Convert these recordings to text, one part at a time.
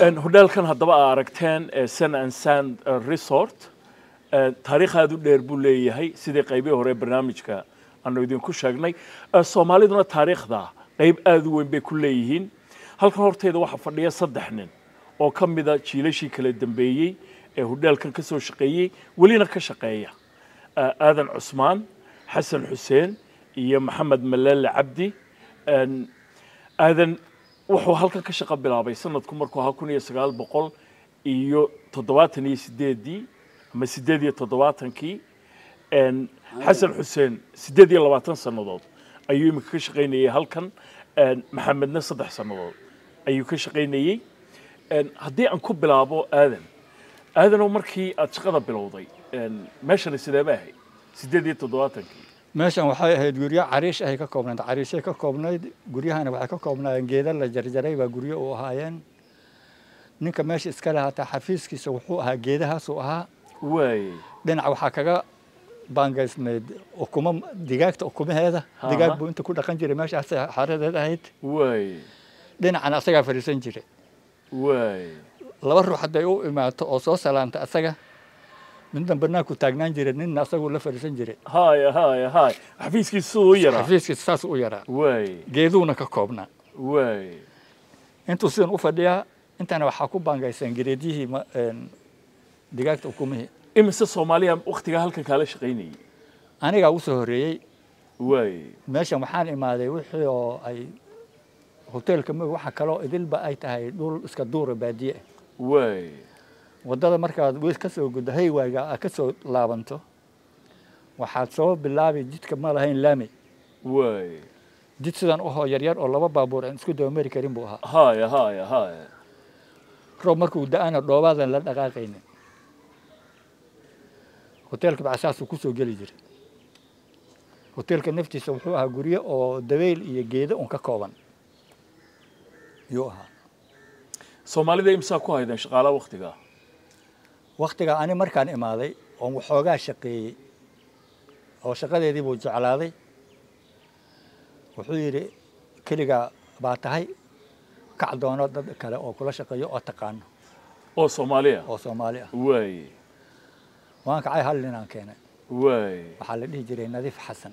hodheelkan haddaba aa aragteen sun and sand resort taariikh aada u dheer buu leeyahay sidii qaybihii hore barnaamijka aanu idinku sheegnay soomaaliduna taariikhda qayb aada u weyn bay ku leeyihiin halkan horteeda waxaa fadhiya saddex nin oo ka mida jiilashii kala dambeeyey ee hodheelkan ka soo shaqeeyey welina ka shaqeeya aadan cusmaan xasan xuseen iyo maxamed maleele cabdi aadan wuxuu halkan ka shaqo bilaabay sanadku markuu ahaa kun iyo sagaal boqol iyo toddobaatan iyo sideedii ama sideed iyo toddobaatankii xasan xuseen sideed iyo labaatan sannadood ayuu iminka ka shaqaynayey halkan maxamedna saddex sannadood ayuu ka shaqaynayey haddii aan ku bilaabo aadan aadanow markii aad shaqada bilowday meeshani sideeba ahayd sideed iyo toddobaatankii meeshan waxay ahayd guryo cariish ahay ka koobnayd cariishay ka koobnayd guryahana waxay ka koobnaayeen geeda la jarjaray baa guryo u ahaayeen ninka meesha iska lahaataa xafiiskiisa wuxuu ahaa geedahaasuu ahaa waay dhinac waxaa kaga baangaysnayd ukumo digaagta ukumaheeda digaag buu inta ku dhaqan jiray meeshaas xaradeed ahayd waay dhinacana asagaa fadhiisan jiray waay laba ruux hadday u imaato oo soo salaanta asaga midna banaanku taagnaan jiray ninna asaguu la fadhiisan jiray haya haya haya xafiiskiisa siduu u yaraa xafiiskiisa saas u yaraa waay geeduuna ka koobnaa waay intuu sidan u fadhiyaa intana waxaa ku baangayseen gereedyihii digaagta ukumihii imise soomaaliya waktigaa halkan kaala shaqaynayay anigaa ugu soo horreeyey waay meeshan waxaan imaaday wixii oo ay hoteelka mog waxa kaloo idilba ay tahay dhul iska duura baadiye ah waay waddada markaad weys ka soo guddo haywayga aad ka soo laabanto waxaad soo bilaabi jidka ma lahayn laami waay jid sidan uhoo yaryar oo laba baabuur aan isku dabamari karin buu ahaa haya haya haya roob markuu da-ana dhoobaadan la dhaqaaqaynin hoteelka bacsaasuu kusoo geli jiray hoteelka naftiisa wuxuu ahaa guryo oo dabeyl iyo geedo un ka kooban yuu ahaa soomaalida imsaa ku haydeen shaqaalaha waktigaa waktigaa ani markaan imaaday oon waxoogaa shaqeeyey oo shaqadeedii buu jeclaaday wuxuu yidhi keligaa baa tahay kac doono dad kale oo kula shaqeeyo oo taqaano oo soomaaliya oo soomaali ah waay waan kacay hal ninaan keenay waay waxaa la dhihi jiray nadiif xasan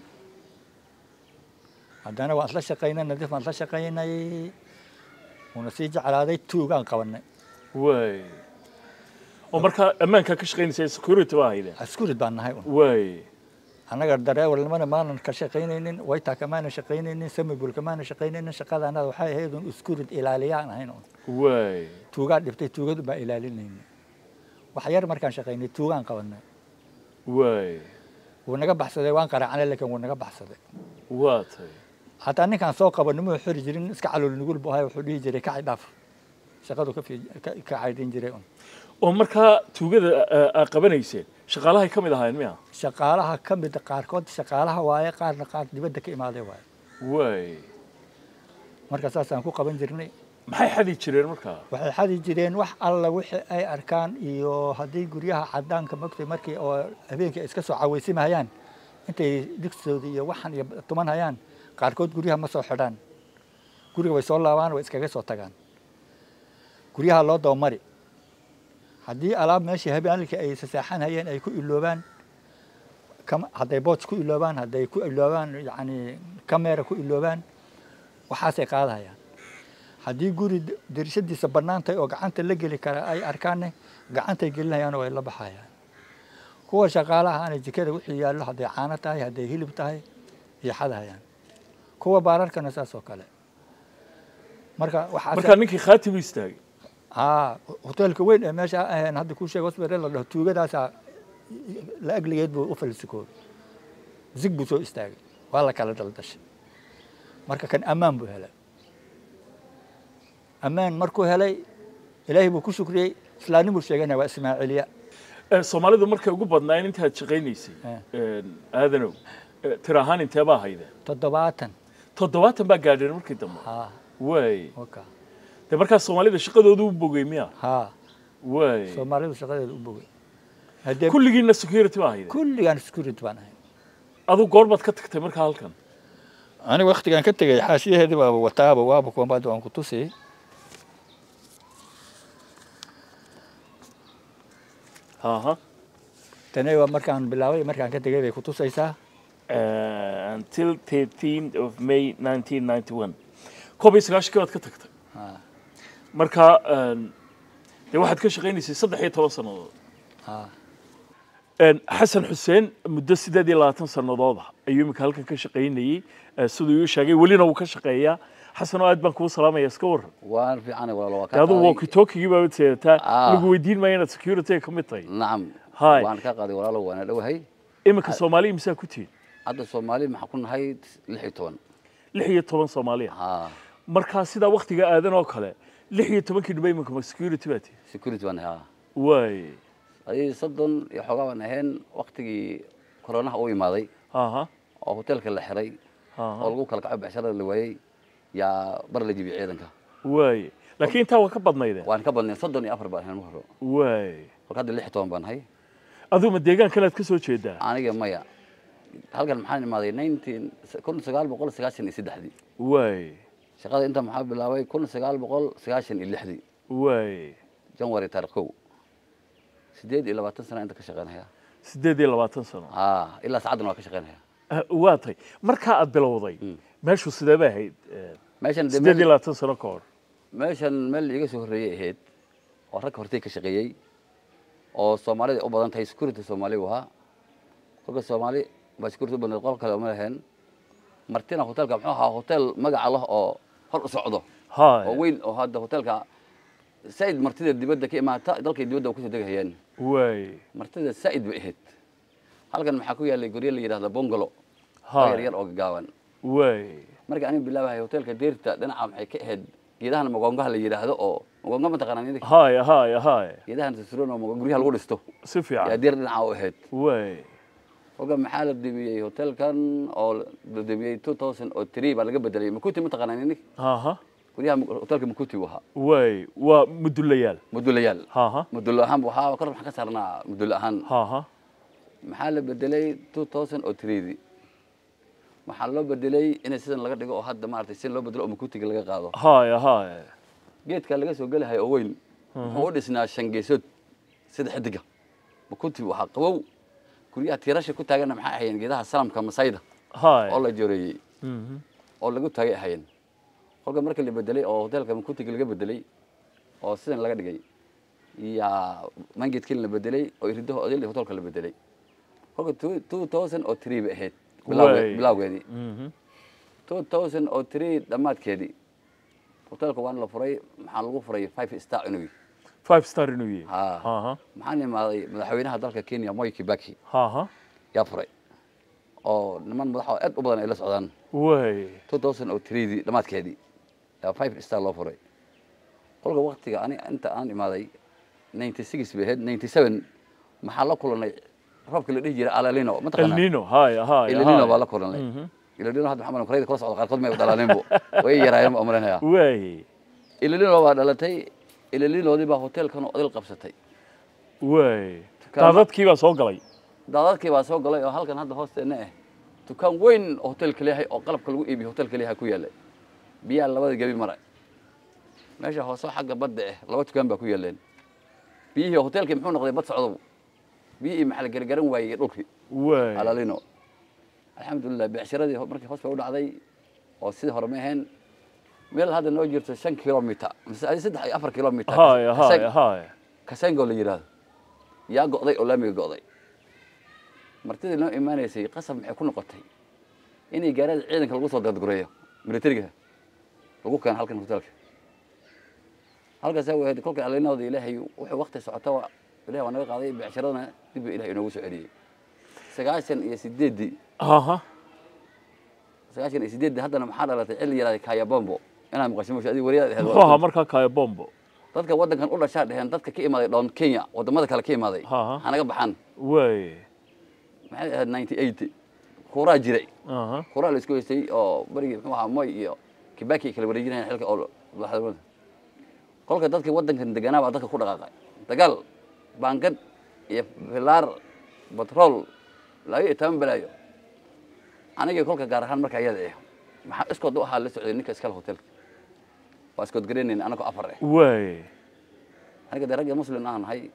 haddana waan isla shaqaynay nadiif waan isla shaqaynay wuuna sii jeclaaday tuugaan qabanay waay oo markaa ammaankaa ka shaqaynaysa security baa haydeen askurid baan nahay un waay annaga dareewalnimana maanan ka shaqaynaynin waytaaka maana shaqaynaynin samibulka maana shaqaynaynin shaqada annaga waxay ahayd un iskurid ilaaliyaan ahayn un waay tuugaa dhiftay tuugadu baa ilaalinayna wax yar markaan shaqaynay tuugaan qabanay waay wuu naga baxsaday waan qaraacnay laakiin wuu naga baxsaday waa tay hataa ninkaan soo qabanay muu xiri jirin iska calool nugul buu ahay wuxuu dhihi jiray kaci dhaaf shaqadu ka fi ka ka caydin jiray un oo markaa tuugada aa qabanayseen shaqaalahay ka mid ahaayeen miya shaqaalaha ka mid qaarkood shaqaalaha waaye qaarna qaar dibadda ka imaaday waaye waay marka saasaan ku qaban jirnay maxay xadi jireen markaa waxay xadi jireen wax alla wixii ay arkaan iyo haddii guryaha cadaanka mogtay markii oo habeenkii ay iska soo cawaysimahayaan intay digsoodi iyo waxan iyo tuman hayaan qaarkood guryaha ma soo xidhaan guriga way soo laabaan way iskaga soo tagaan guryaha loo dabamari haddii alaab meeshii habeenkii ay sasaaxanhayeen ay ku iloobaan kam- hadday booj ku iloobaan hadday ku iloobaan yacni kamera ku iloobaan waxaasay qaadahayaan haddii guri d- dirishadiisa bannaan tahay oo gacanta la geli kara ay arkaanne gacantay gelinayaan oo ay la baxayaan kuwa shaqaalaha ana jikada wixii yaallo hadday caano tahay hadday hilib tahay iyo xadahayaan kuwa baararkana saas oo kale marka waxaa markaa ninkii khaatibu istaagay haa hoteelka weyn ee meesha ahayn hadda kuu sheeg hospital la dhaho tuugadaasaa la agligeed buu u falsikoobay zig buu soo istaagay waa la kala daldashay marka kan ammaan buu helay ammaan markuu helay ilaahay buu ku shukriyey islaamnimuu sheeganaya waa ismaaciiliya soomaalidu markay ugu badnaayeen intaad shaqaynaysay aadanow tir ahaan intee baa haydeen toddobaatan toddobaatan baa gaadheen markii dambe haa waay waka dee markaa soomaalida shaqadoodu u bogey miya haa waay soomaalidu shaqadeeda u bogay haddee kulligiina security baa haydeen kulligaan security baan ahay adu goorbaad ka tagtay markaa halkan aniga waktigaan ka tegay xaashiyaheedii baaba wataaba waaba kuwambaad waan ku tusiyey aha tani waa markaan bilaabay markaan ka tegay bay ku tusaysaa Uh, until 13th of May 1991 koob iyo sagaashankii baad ka tagtay Ha, marka een, dee waxaad ka shaqaynaysay saddex iyo toban sannadood ha. Een, xasan xuseen muddo sideed iyo labaatan sannadood ah ayuu iminka halkan ka shaqaynayey eh, siduu ii sheegay welina wuu ka shaqeeyaa xasanoo aad baan kuu salaamaya iska waran waan fiican walaalo waa dee ka adigu qaaday walkie-talkie baa seedataa Ah. lagu weydiin maayo inaad security ka mid tahay nacam Hi. waan ka qaaday walaalo waana dhowahay iminka soomaaliya misaa ku tihin hadda soomaali maxaa ku nahay lix iyo toban lix iyo toban soomaaliya ha markaa sidaa waktiga aadan oo kale lix iyo tobankii dhibay iminka ma security baa tihin security baan nahay ha waay adii soddon iyo xoogaa baan ahayn waktigii koronaha u imaaday aha oo hoteelka la xiray oo aha lagu kala kaco becsharada la waayey yaa bar la jibiyey ciidanka waay laakiin intaa waa ka badnaydeen waan ka badnay soddon iyo afar baan ahayn mar hore waay kolka hadda lix iyo toban baan nahay aduu ma deegaankan aad ka soo jeedaa aniga maya halkan maxaan imaaday nineteen kun sagaal boqol sagaashan iyo saddexdii waay shaqada inta maxaa bilaabay kun sagaal boqol sagaashan iyo lixdii waay janwari taarikh kow sideed iyo labaatan sana inta ka shaqeynaya siddeed iyo labaatan sano ha ilaa saacaddan waa ka shaqeynaya Ah, waa tay markaa aad bilowday meeshu sidee bay ahayd eh, meeshan dee siddeed iyo meel- labaatan sano ka hor meeshan meel iga soo horreeyay ahayd oo ragga hortay ka shaqeeyey oo soomaalida u badan tahay security soomaali u ahaa kolka soomaali baa security u badneed qol kale uma lahayn martina hotelka muxuu ahaa hotel magaca lah oo hor u socdo oo hay weyn oo hadda hotelka saaid martida dibadda ka imaata dalkay dibadda u kusoo degahayeen waay martida saaid bay ahayd halkan maxaa ku yaallay guryo la yidhahda bongolo oo hay yar yar oo gagaaban waay markii aniga bilaabahay hotelka deerta dhinaca maxay ka ahayd geedahan magongaha la yidhaahdo oo magonga ma taqaanaa idinka hay hay hay geedahan susuran oo mago- guryaha lagu dhisto si yaa fiican deer dhinaca u ahayd waay kolka maxaa la debiyey hotelkan oo la debiyey two thousand oo three baa laga bedelay makuti ma taqaanaa idinka aha guryaha Mak- hotelka makuti buu ahaa waay waa mudulayaal mudulayaal haha mudulo ahaan buu ahaa kor maxaan ka saarnaa mudulo ahaan haha maxaa la bedelay two thousand oo threedii maxaa loo bedelay in sidan laga dhigo oo hadda maaragtay si loo bedelo oo makutiga laga qaado hay hay geedka laga soo gelahay oo weyn wuxuu u dhisnaa shan geesood sida xidiga makuti buu ahaa qabow guryaha tiirasha ku taaganna maxay ahayeen geedaha salamka masayda hay oo la jooreeyey Mhm. oo lagu taagay ahayeen kolka marka la bedelay oo hotelka makutiga laga bedelay oo sidan laga dhigay yaa mangeedkii la bedelay oo iridaha odayl hotelka la bedelay kolka two- two thousand oo three bay ahayd bilawge- Waay. bilawgeedii Mhm. two thousand oo three dhammaadkeedii hotelka waana la furay maxaa lagu furay five star inuu yahay five star inuu yahay Ha. haha maxaan imaaday madaxweynaha dalka kenya moi kibaki haha yaa furay oo niman madax oo aad u badan ay la socdaan waay two thousand oo threedii dhammaadkeedii yaa five star loo furay kolka waktiga ani inta aan imaaday ninety six bay ahayd ninety seven maxaa la kulanay roobka la dhihi jiray alalino ma el taqaanaa nino hay hay ilalino hay. baa la kulanay Mhm. ilalino hadda maxaa korayda kala socda qaarkood may u dhalaaleenbo way yaraayeen baa malaynayaa waay ilalino baa dhalatay ilalinoodii baa hotelkan odil qabsatay waay Dukaamo- daadadkii baa soo galay daadadkii baa soo galay oo halkan hadda hoosteena ah dukaan weyn oo hotelka leeyahay oo qalabka lagu iibiyo hotelka leeyahay ku yaallay biyaha labada gebi maray meesha hoose xagga badda ah laba dukaan baa ku yaaleen biyihii hotelkii muxuu noqday bad socdow biyihii maxaa la gargaran waayey dhulkii waay alalino alxamdulilah becsharadii ho- markii hoos bay u dhacday oo sidii hore ma ahayn meel hadda noo jirto shan kilomitr mise adi saddex iyo afar kilomitr hay hay hay kasengoo la yidhaahdo yaa go'day oo laamiga go'day martidii noo imaanaysay qasab maxay ku noqotay inay gaarada ciidanka lagu soo dadgureeyo militariga lagu keeno halkan hotelka halkaasaa wahayd kolka alinooda ilaahay wuxuu wakti socota ilahay waa naga qaaday becsharadana dib buu ilahay inoogu soo celiyey sagaashan iyo sideeddii haha sagaashan iyo sideeddii haddana maxaa dhalatay cil yaraada kayabombo inaa maqasho mosha adiga wariyaad ahayd muxuu ahaa markaa kaya bombo dadka waddankan u dhashaa dheheen dadka ka imaaday dhown kenya waddamada kale ka imaaday Ha, ha. ha naga baxaan waay maxay ahayd ninety eight kuuraa jiray aha kuuraa la isku haystay oo berigii muxuu ahaa moy iyo kibaki ay kala wareejinayaan xilka oo madaxda kolka dadkii waddankan deganaa baa dadka ku dhaqaaqay dagaal baangad iyo filaar batrool laga iyo toban balaayo anigii kolka gaar ahaan marka ayada ah maxaa iskood u ahaa la socday ninka iskale hotelka waa iskood garanayn anagoo afar ah waay aniga dee ragga muslim aan nahay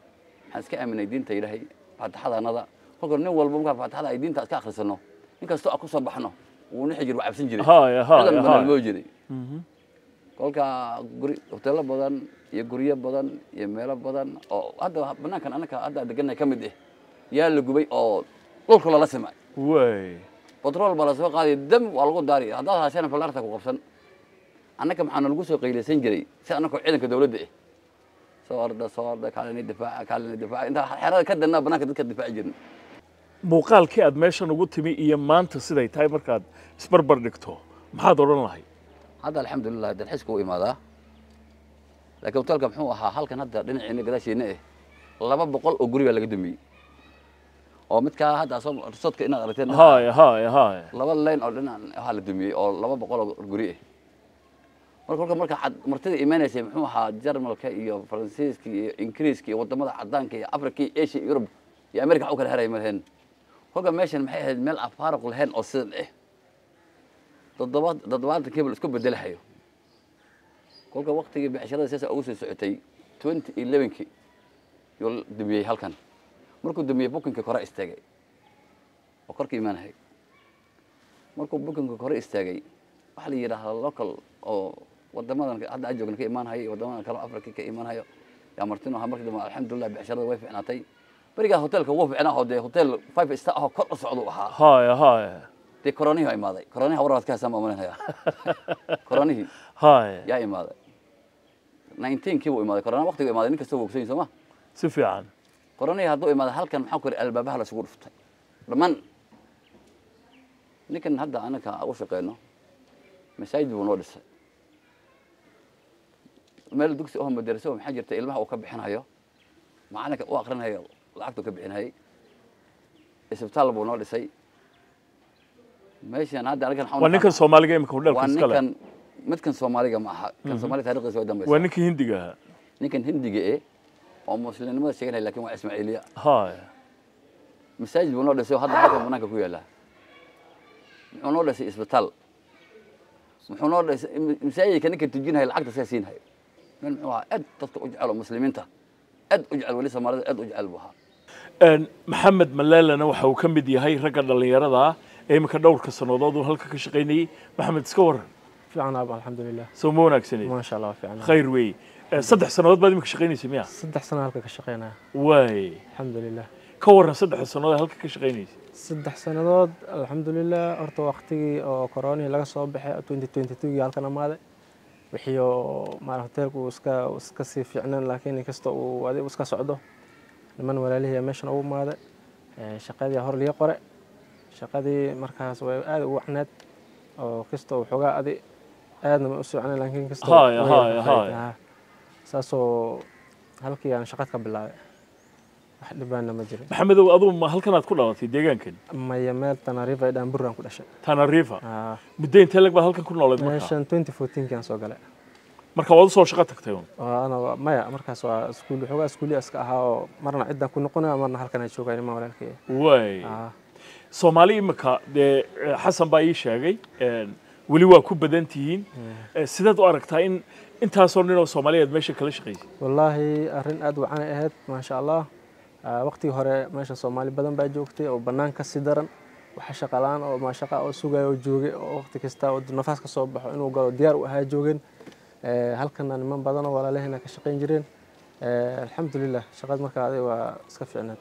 waxaan iska aaminay diinta ilaahay faatixadanada kolka nin walba markaa faatixada ay diinta iska akhrisano nin kastoo aan ku soo baxno wuu nixi jir waa cabsan jiray Haya, haya, ciidan haya. badan loo jiray kolka guri hoteelo badan iyo guryo badan iyo meelo badan oo hadda banaankan anaka hadda deganay ka mid ah yaa la gubay oo dhulka lala simay way batrool baa lasoo qaaday dam waa lagu daari haddaad hashana fallaarta ku qabsan annaka maxaa nalagu soo qaylaysan jiray si annakoo ciidanka dowladda ah soo orda soo orda kaalina difaaca kaalina difaaca intaa xerada ka dannaa banaanka dadka difaaci jirin muuqaalkii aad meeshan ugu timi iyo maanta siday tahay markaad isbarbar dhigto maxaad odhan lahay hadda alxamdulilah dalxiiska u imaadaa laakiin hotelka muxuu ahaa halkan hadda dhinaciina gadaasheena eh laba boqol oo guri baa laga dumiyey oo midkaa hadda soo risoodka inaad aragteen haya haya haya laba leyn oo dhinac waxaa la dumiyey oo laba boqol oo guri ah marka kolka marka cad- martida imaanaysay muxuu ahaa jarmalka iyo faransiiska iyo ingiriiska iyo wadamada cadaanka iyo africa iyo asia iyo yurub iyo america wax u kala heraya ma lahayn kolka meeshan maxay ahayd meel aan faaruq lahayn oo sidan ah toddoba toddobaatan kibal isku bedelahayo kolka waktigii becshirada siyaasa ugu soo socotay twenty elevenkii yuu la dumiyey halkan markuu dumiyey bukinkii kore istaagay oo korka imaanahay markuu bukinka kore istaagay waxaa la yidhaahdaa local oo wadamadan hadda aan joogna ka imaanhayo iyo wadamadan kale oo africa ka imaanhayo yaa martino ahaa markii dambe alxamdulilah becshirada way ficnaatay berigaa hotelka wuu ficnaa oo dee hotel five star ahoo kor u socda u ahaa haya haya dee koronihii waa imaaday koronihi warwaad ka haysaan baa malinaya koronihii haya yaa imaaday nineteenkii buu imaaday korona waqtigu imaaday nin kasta wuu ogsan yahay soo ma si fiican koronihii hadduu imaaday halkan maxaa ku yidhi albaabaha la isugu dhuftay dhammaan ninkan hadda anaka u shaqeyno masaajid buu noo dhisay meel dugsi oo madarasa maxaa jirta ilmaha uu ka bixinayo macalinka u akrinayo lacagtuu ka bixinayay isbitaal buu noo dhisay meeshan hadda anigan waxaan u waa ninkan naqaanaa- soomaaliga imika hudheelka waa iskale ninkan midkan soomaaliga ma aha kan soomaaliga taarikhdiisa waa dambaysa waa ninkii hindiga ahaa ninkan hindiga eh oo muslimnimada sheeganaya lakin waa ismaaciiliya haya masaajid buu noo dhisay oo hadda halkan banaanka ku yaala muxuu noo dhisay isbitaal muxuu noo dhisay masaajidka ninka tujinaya lacagta sigaa siinhayo meel muxuu ahaa aad dadka u jecel oo muslimiinta aad u jecel weli soomaalida aad u jecel buu ahaa Een, maxamed malaalana waxa uu ka mid yahay ragga dhallinyarada ah ee imika dhowrka sannadood uu halka ka shaqaynayey maxamed iska waran fiican aab alxamdulilah soo ma wanaagsaneed maasha allah waa fiican khayr weeye Ee, saddex sannadood baad imika shaqaynaysay miya saddex sano halka ka shaqeynaya waay alxamdulilah ka waran saddex sannadood ee halka ka shaqaynaysay saddex sannadood alxamdulilah horta waqtigii oo koronihii laga soo baxay twenty twenty twogii halkan amaaday wixii oo maara hoteelku uu iska uu iska sii fiicnaan laakiin inkasta uu adigu iska socdo niman walaalihii meeshan ugu imaaday Ee, shaqadii hor liga qore shaqadii markaas way aad ugu wacneed oo kastoo waxoogaa adi aadna ma u socneen laakiin kastoo Haya, way haya, ahayd. haya. Ah, saasoo halkii aan shaqad ka bilaabay wax dhibaana ma jirin maxamedow aduu ma halkanaad ku dhalatay deegaankan maya meel tanariifa ee dhaan buraan ku dhashay tanariifa Ah, muddo intee lag baad halkan ku noolayd marka meeshan twenty fourteenki aan soo galay marka waad usoo shaqo tagtay un oo ana waa- maya markaas waa iskuul waxoogaa iskuuliya iska ahaa oo marna ciddaan ku noqonaya marna halkan ay joogaan imaan walaalkay waay Ah, soomaali imika dee eh, xasan baa ii sheegay een, weli waa ku badan tihiin Eh, sidaad u aragtaa in intaasoo nin oo soomaaliyeed meesha kala shaqaysay wallaahi arrin aad wacan ay ahayd maasha allah Ah, waqtigii hore meesha soomaali badan baa joogtay oo bannaan ka sii daran waxa shaqalaan oo maashaqa oo sugaya oo joogay oo waqti kasta oo nafaas ka soo baxo inuu galo diyaar u ahaa joogeen Eh, halkana niman badan oo walaalahayna ka shaqayn jireen Eh, alxamdulilah shaqad markaa adiga waa iska fiicnaad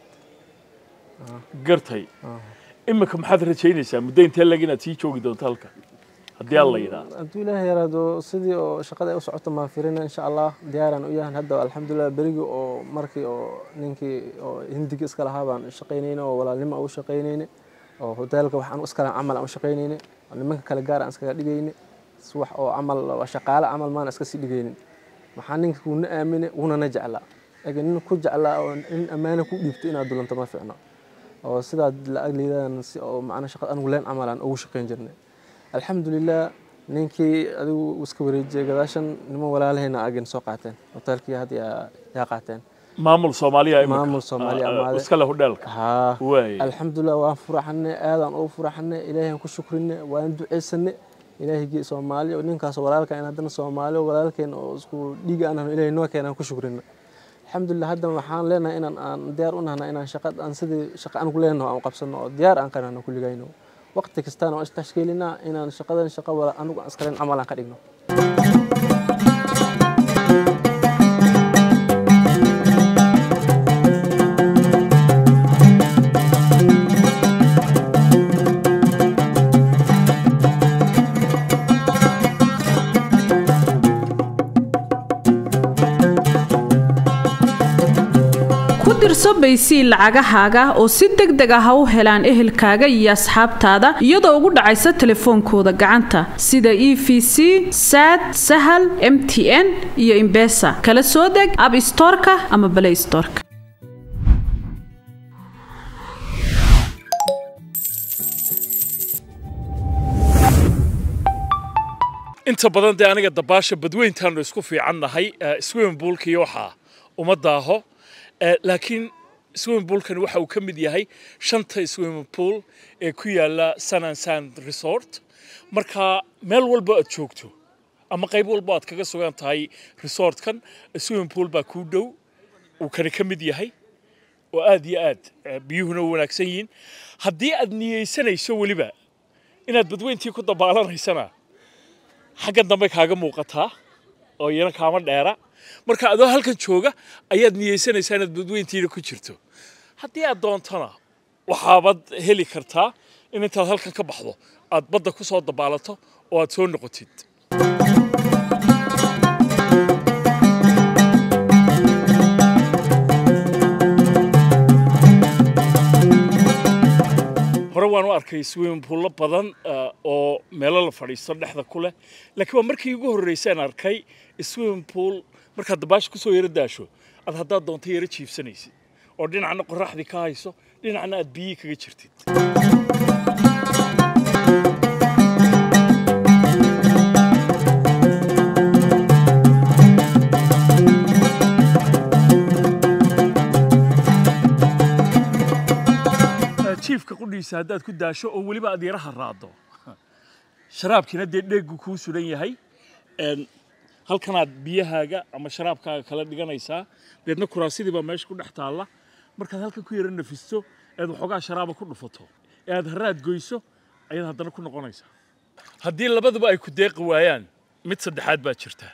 gartay Ah. imika maxaad rajaynaysaa muddo intee lag inaad sii joogi doonto halka haddii alla yidhaah hadduu ilaahay yaraado sidii oo shaqada ay u socoto maan firina insha allah diyaaraan u yahan hadda alxamdulilah berigii oo markii oo ninkii oo hindiga iska lahaa baan shaqaynayna oo walaalnimo aan u shaqaynayna oo hoteelka waxaan iskala camal aan u shaqaynayna oo nimanka kale gaar aan iskaga dhigayna si wax oo camal oo shaqaale camal maana iska sii dhigaynin maxaa ninka kuuna aamine wuuna na jeclaa laakiin nin ku jeclaa oo nin ammaano ku dhiibto inaad dulanto ma fiicno oo sidaad la agliidaan si oo macna shaqada anigu leen camal aan ugu shaqayn jirnay alxamdulilah ninkii adigu iska wareejiyay gadaashan niman walaalahayna agin soo qaateen hoteelkii had yaa yaa qaateen maamul soomaaliya imika Maamul Soomaali Ah, ah, amaaday. iska leh hudheelka haa waay alxamdulilah waan furaxanay aadaan ugu furaxanay ilaahay ku shukrinay waan ducaysanay ilaahigii soomaali oo ninkaas walaalka in haddana soomaali oo walaalkeen oo isku dhiig aan ahno ilaahay noo keenaan ku shukrinay alxamdulilah hadda waxaan leenahay inaan aan diyaar u nahna inaan shaqa aan sidii shaqa aan ku leenaho aan qabsano oo diyaar aan kanano kulligayno waqti kastana waan istashkiilinaa inaan shaqadan shaqa wada anigu aan iskalen camal aan ka dhigno ku dirso baysii lacagahaaga oo si deg deg ah u helaan ehelkaaga iyo asxaabtaada iyadoo ugu dhacaysa telefoonkooda gacanta sida e v c sad sahal m t n iyo imbesa kala soo deg ab storeka ama balay storeka inta badan dee aniga dabaasha badweyntaanu isku fiican nahay swimming poolka iyo waxaa uma daaho Eh, laakiin swimming poolkani waxa uu ka mid yahay shanta swimming pool ee ku yaala sun and sand resort marka meel walba aad joogto ama qayb walba aad kaga sugan tahay resortkan swimming pool baa kuu dhow uu kani ka mid yahay oo aad iyo aad eh, biyuhuna u wanaagsan yihiin haddii aad niyeysanayso weliba inaad badweyntii ku dabaalaneysana xaggan dambe kaaga muuqataa oo iyana kaama dheera marka adoo halkan jooga ayaad niyeysanaysaa inaad badweyntiina ku jirto haddii aad doontana waxaabad heli kartaa in intaad halkan ka baxdo aad badda ku soo dabaalato oo aad soo noqotid hore waan u arkay swimming poollo badan eh, oo meelo la fadhiisto dhexda ku leh laakiin waa markii ugu horreysaan arkay swimming pool markaad dabaasha kusoo yaro daasho aad haddaad doonto yaro jiibsanaysid oo dhinacna qoraxdii ka hayso dhinacna aad biyihii kaga jirtid jiifka qudhiisa haddaad ku daasho oo weliba aad yaraha raado sharaabkiina dee dheegu kuu sulan yahay Een, halkanaad biyahaaga ama sharaabkaaga kala dhiganaysaa deedna kuraasidii baa meesha ku dhex taalla markaad halkan ku yara nafisto eed waxoogaa sharaaba ku dhufato ee aad haraad goyso ayaad haddana ku noqonaysaa haddii labaduba ay ku deeqi waayaan mid saddexaad baa jirta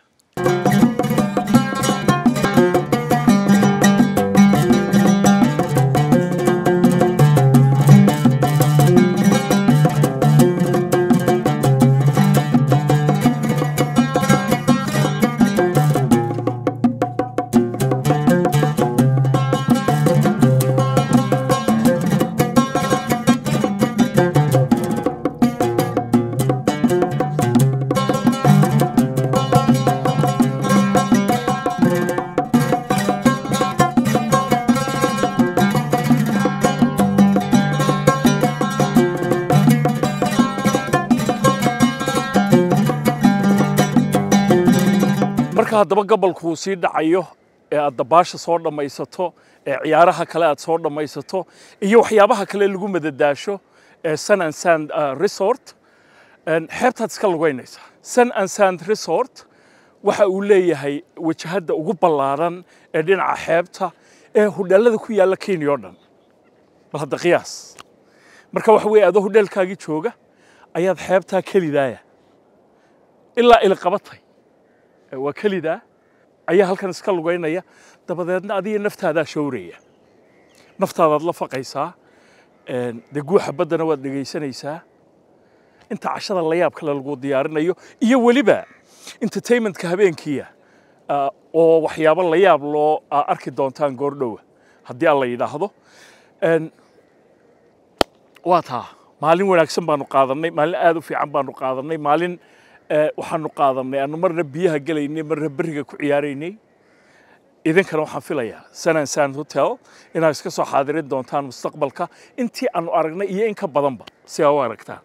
marka haddaba gobolku uu sii dhacayo ee aad dabaasha soo dhammaysato ee ciyaaraha kale aad soo dhammaysato iyo waxyaabaha kale lagu madadaasho ee sun and sand uh, resort een, xeebtaad iska lugaynaysaa sun and sand resort waxa uu leeyahay wajahadda ugu ballaaran ee dhinaca xeebta ee hudheellada ku yaalla kenya oo dhan bal hadda qiyaas marka waxa weeye adoo hudheelkaagii jooga ayaad xeebtaa kelidaaya ilaa iliqabatay ee waa kelidaa ayaa halkan iska lugaynaya dabadeedna adiga naftaadaa showraya naftaadaad la faqaysaa een, dee guuxa baddana waad dhegaysanaysaa inta cashada la yaab kale lagu diyaarinayo iyo weliba entertainmentka habeenkiia ah, oo waxyaabo la yaab loo ah, arki doontaan goordhowa haddii aan la yidhaahdo Een, waa taa maalin wanaagsan baanu qaadannay maalin aad u fiican baanu qaadannay maalin eh, waxaanu qaadannay aanu marna biyaha gelaynay marna berriga ku ciyaaraynay idinkana waxaan filayaa sanan san hotel inaad iska soo xaadirin doontaan mustaqbalka intii aanu aragnay iyo in ka badanba si aa u aragtaan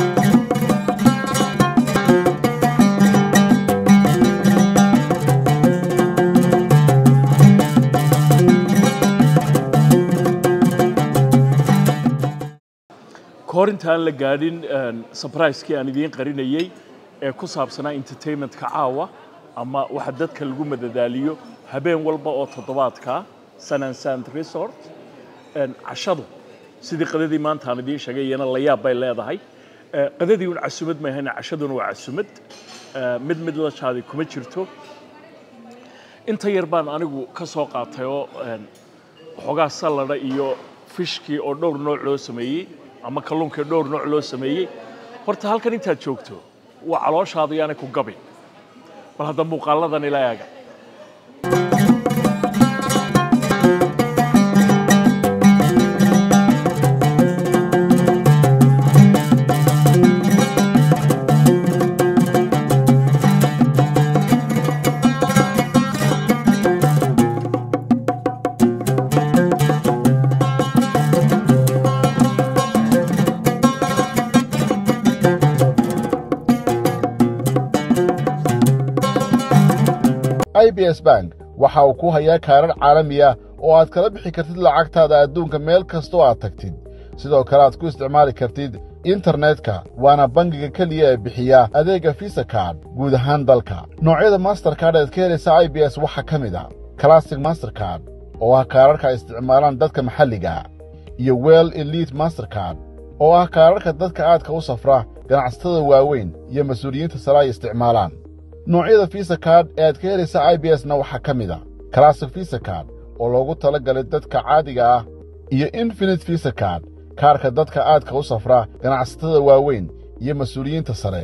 kahor intaan la gaadhin surprise-kii aan idiin qarinayey ee ku saabsanaa entertainmentka caawa ama waxa dadka lagu madadaaliyo habeen walba oo toddobaadka sun and sand resort Een, cashadu sidii qadadii maanta aan idiin sheegay iyana la yaab bay leedahay Ee, qadadii un casumad ma ahayna cashaduna waa casumad Ee, mid mid la jaadi kuma jirto inta yar baan anigu ka soo qaatay oo een, waxoogaa salada iyo fishkii oo dhowr nooc loo sameeyey ama kalluunkii dhowr nooc loo sameeyey horta halkan intaad joogto waa calooshaadu yaanay ku gabi bal hadda muuqaaladan ila eega i b s bank waxa uu ku hayaa kaarar caalami ah oo aad kala bixi kartid lacagtaada adduunka meel kastoo aad tagtid sidoo kale aad ku isticmaali kartid internetka waana bangiga keliya ee bixiya adeegga visa card guud ahaan dalka noocyada mastercard ead ka helaysa i b s waxaa ka mid a classic mastercard oo ah kaararka ay isticmaalaan dadka maxalliga iyo well elite mastercard oo ah kaararka dadka aadka u safra ganacsatada waaweyn iyo mas-uuliyiinta sare ay isticmaalaan noocyada visa card ee aad ka helaysa i b s na waxaa ka mid a classic visa card oo loogu tala galay dadka caadiga ah iyo infinite visa card kaarka dadka aadka u safra ganacsatada waaweyn iyo mas-uuliyiinta sare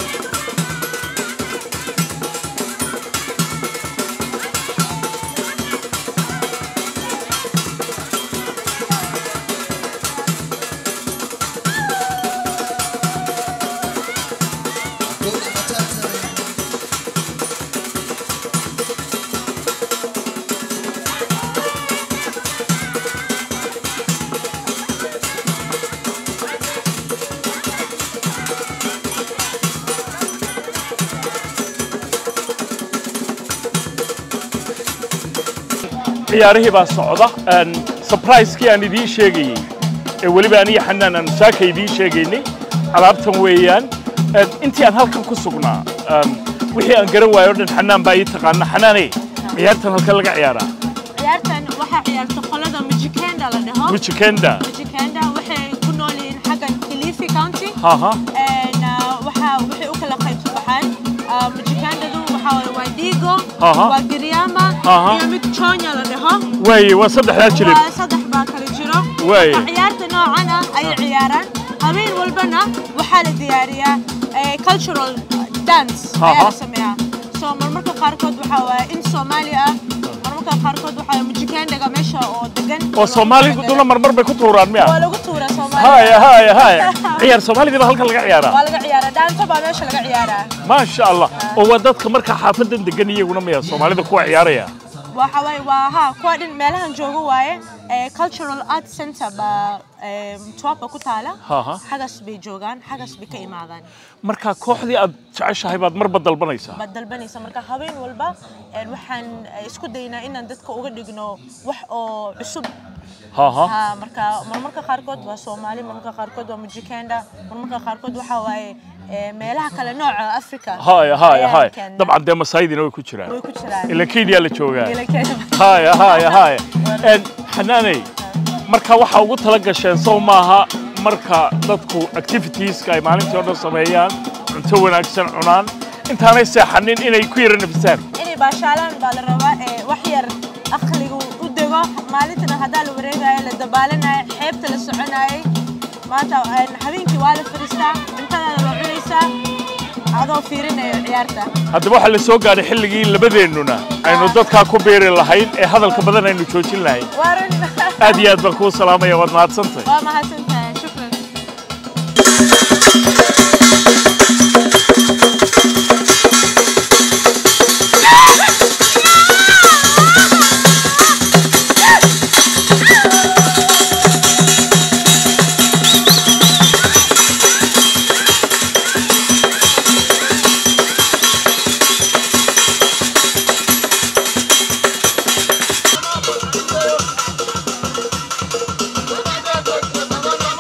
ciyaarihii baa socda Een, surprise-kii aan idiin sheegayey ee weliba aniya xanaan aan saaka idiin sheegaynay alaabtan weeyaan Een, intii aan halkan ku sugnaa een, wixii aan garan waayo o dhan xanaan baa ii taqaana xanaane ciyaartan halkan laga ciyaaraa ciyaartan waxaa ciyaarta qolada Mijikenda la dhaho mijikenda Mijikenda waxay ku nool yihiin xaggan Kilifi County haha Een, ah, waxaa waxay u kala qaybsan baxaan Ah, Mijikendadu waxaa waaye waa Digo Aha. waa Giriama Aha. iyo mid Chonya la dhaho waaye waa saddexdaa jilib waa saddex baa kala jiro Waaye. Marka ciyaarta noocan ah ayay ciyaaraan habeen walbana waxaa la diyaariyaa eh, cultural dance ayaa Aha. la sameeyaa so marmarka qaarkood waxaa waaye in Soomaali ah marmarka qaarkood waxaa waaye Mijikendaga meesha oo degan oo soomaaliduna marmar bay ku tuuraan miya waa lagu tuuraa Soomaaliya haya haya haya ciyaar soomaalidii baa halkan laga ciyaaraa waa laga ciyaaraa dhaanto baa meesha laga ciyaaraa maasha allah oo waa dadka markaa xaafadan degan iyaguna miya soomaalida kuwa ciyaaraya waxa waaye waa ha kuwa dhin meelahan joogo waaye eh, cultural art center baa eh, Mtwapa ku taala Aha. xagas bay joogaan xagas bay ka imaadaan markaa kooxdii aad jeceshahay baad marba dalbanaysaa baad dalbanaysa marka habeen walba een, waxaan eh, isku daynaa inaan dadka uga dhigno wax oo cusub haha ha marka marmarka qaarkood waa soomaali marmarka qaarkood waa mujikenda marmarka qaarkood waxaa waaye eh, meelaha kale nooca africa haya haya ayaan haya keennaa. dabcan dee masaayidina way ku jiraan way ku jiraan ila kenya la joogaa Ila Kenya. haya haya haya Een, xanaaney marka waxaa ugu tala gasheen sow maaha marka dadku activitieska ay maalintii oo dhan sameeyaan cunto wanaagsan cunaan intaanay seexanin inay ku yara nafisaan inay baashaalaan baa la rabaa ee wax yar aqligu u dego maalintana haddaa la wareegayo la dabaalanayo xeebta la soconayay maanta een, habeenkii waa la fadhiistaa cuntadaada waa cunaysaa adoo fiirinayo ciyaarta haddaba waxaa la soo gaadhay xilligii labadeennuna aynu dadkaa ku beeri lahayn ee hadalka badan aynu joojin lahayn waaran aad iyo aad baan kuu salaamaya waad mahadsantahay waa mahadsantahay shukran Thank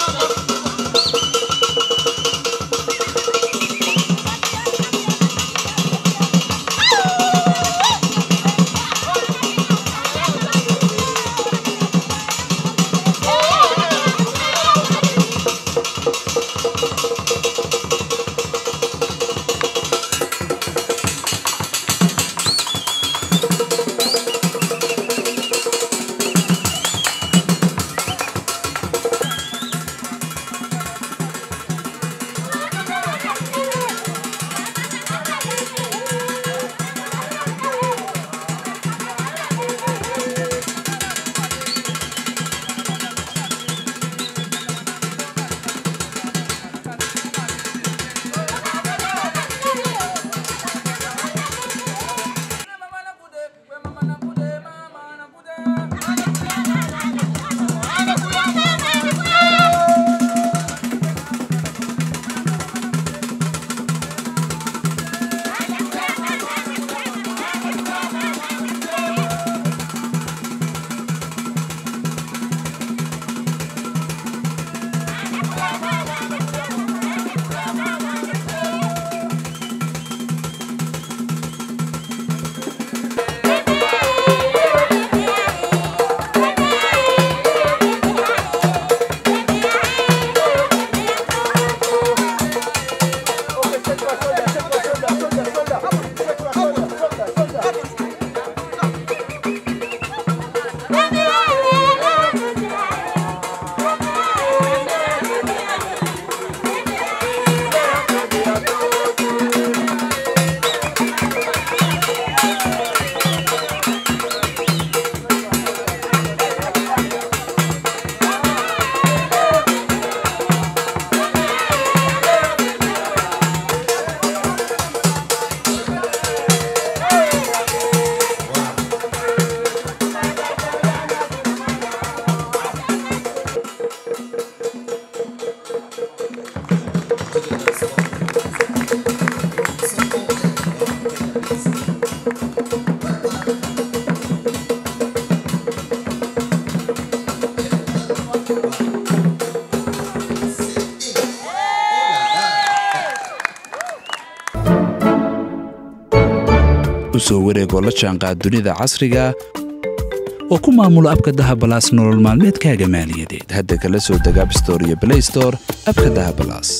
soo wareegoo la jaanqaad dunida casriga oo ku maamulo abka dahabalaas nolol maalmeedkaaga maaliyadeed hadda kala soo deg abstore iyo blay store abka dahabalaas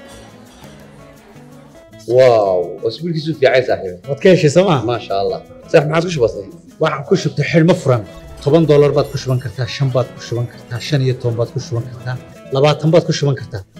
واو اسبوع كيسو في عايز صاحبي waad ka heshay sooma ما شاء الله صح ما عادش بسيط waxaan ku shubtay xidhmo furan toban doolar baad ku shuban kartaa shan baad ku shuban kartaa shan iyo toban baad ku shuban kartaa labaatan baad ku shuban kartaa